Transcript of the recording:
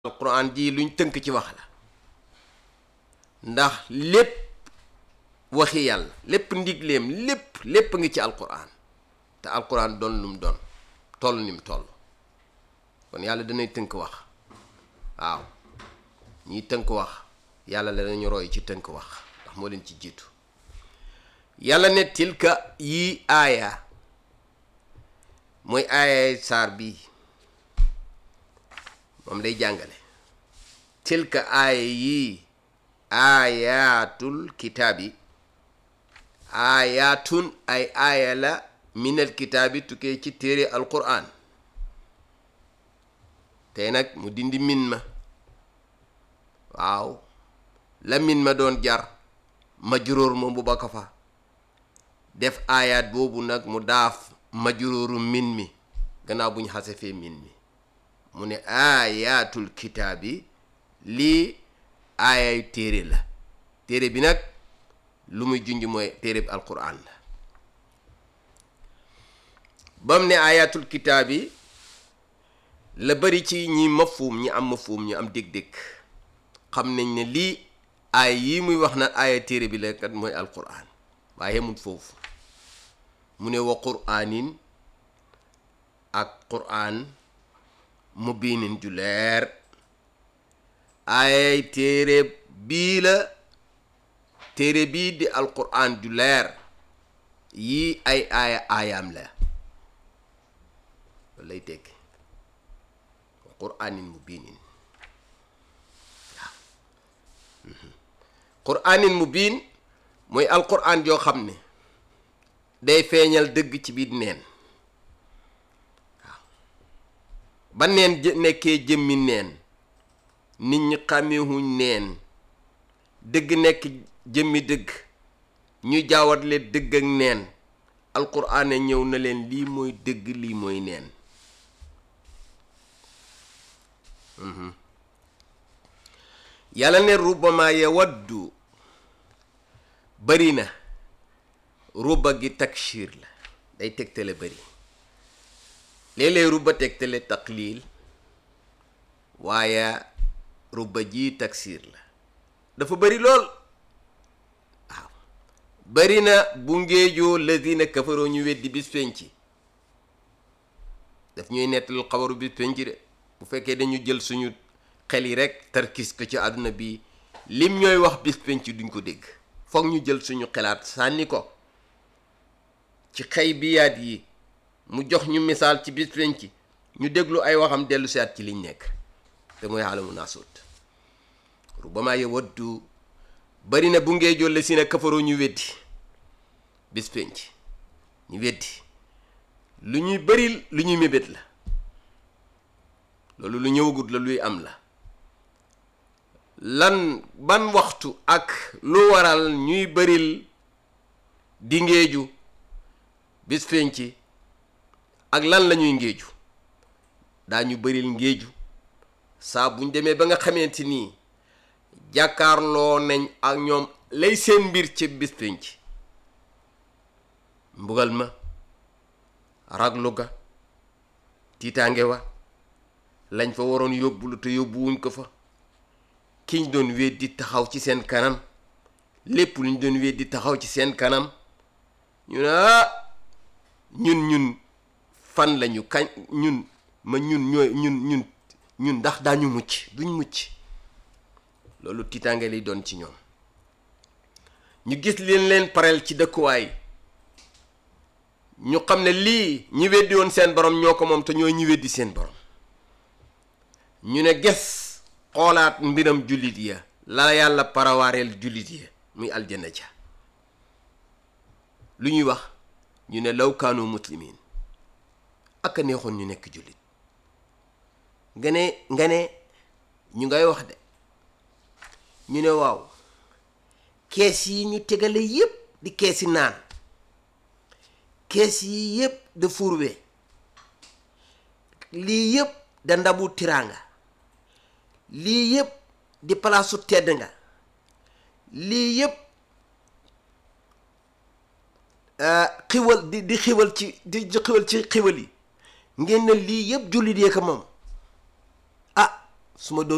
alquran ji luñ tënk ci wax la ndax lépp waxi yàlla lépp ndigleem lépp lépp ngi ci alquran te alquran doon lu mu doon toll ni mu toll kon yàlla danay tënk wax waaw ñiy tënk wax yàlla la dañu roy ci tënk wax ndax moo leen ci jiitu yàlla ne tilka yii aaya mooy aaya saar bii moom lay jàngale tilka aaya yii aayaatul kitaabi aayaatun ay aaya la minal kitaabi tukkee ci téere alquran tey nag mu dindi min ma waaw la min ma doon jar majruur moom bu ba ko fa def aayaat boobu nag mu daaf majruuru min mi gannaaw bu ñu xasefee min mi mu ne aayaatul kitaabi lii aayay téere la téere bi nag lu muy junj mooy téere bi alquran la bam ne aayaatul kitaabi la bari ci ñi mafuum ñi am mafuum ñi am dég-dég xam nañ ne lii aay yii muy wax na aaya téere bi la kat mooy alquran waaye yemul foofu mu ne wa quraanin ak quraan mubiinin ju leer aayay téere bii la téere bii di alquran ju leer yii ay aaya aayaam la loolu lay tekki wa quraanin mubiinin waaw quraanin mubiin mooy alquran joo xam ne day feeñal dëgg ci biir neen waaw ba neen nekkee jëmmi neen nit ñi xàmmeewuñ neen dëgg nekk jëmmi dëgg ñuy jaawatle dëgg ak neen alquran ne ñëw na leen lii mooy dëgg lii mooy neen yàlla ne rubbama yawaddu bari na ruba gi takshir la day tegtale bari léeg-léeg ruba tegtale taqlil waaye ruba ji taksir la dafa bari lool waaw bari na bu ngéejoo lazina kafaroo ñu weddi bis penci daf ñuy nettal xabaru bis penci de bu fekkee dañu jël suñu xel yi rek tarkis ko ci àdduna bi lim ñooy wax bis penci duñ ko dégg foog ñu jël suñu xelaat sànni ko ci xëy biyaat yi mu jox ñu misaal ci bis penci ñu déglu ay waxam dellu seet ci liñ nekk te mooy xaalamu naasut rubama yawaddu bari na bu ngee jolle si ne kafaroo ñu weddi bis penc ñu weddi lu ñuy bari lu ñuy mébét la loolu lu ñëwagut la luy am la lan ban waxtu ak lu waral ñuy baril di ngéeju bis penc ak lan la ñuy ngéeju daañu baril ngéeju saa buñ demee ba nga xamante nii jàkkaarloo nañ ak ñoom lay seen mbir ci bis pénc mbugal ma raglu ga tiitaange wa lañ fa waroon yóbbulu te yóbbuwuñ ko fa kiñ doon weddi taxaw ci seen kanam lépp luñ doon weddi taxaw ci seen kanam ñu ne ah ñun ñun fan lañu kañ ñun ma ñun ñooy ñun ñun ñun ndax daañu mucc duñ mucc loolu tiitaange lay doon ci ñoom ñu gis leen leen pareel ci dëkkuwaay ñu xam ne lii ñi weddi woon seen borom ñoo ko moom te ñooy ñi weddi seen borom ñu ne ges xoolaat mbiram jullit ya la yàlla parawaareel jullit ya muy aljanna ja lu ñuy wax ñu ne law kaanu muslimin ak a neexoon ñu nekk jullit nga ne nga ne ñu ngay wax de ñu ne waaw kees yi ñu tegale yépp di keesi naan kees yi yépp da furwe lii yépp da ndabu tiraanga lii yépp di palaasu tedd nga lii yépp xiwal di di xiwal ci di xiwal ci xiwal yi ngeen ne lii yépp jullit yee ko moom ah su ma doon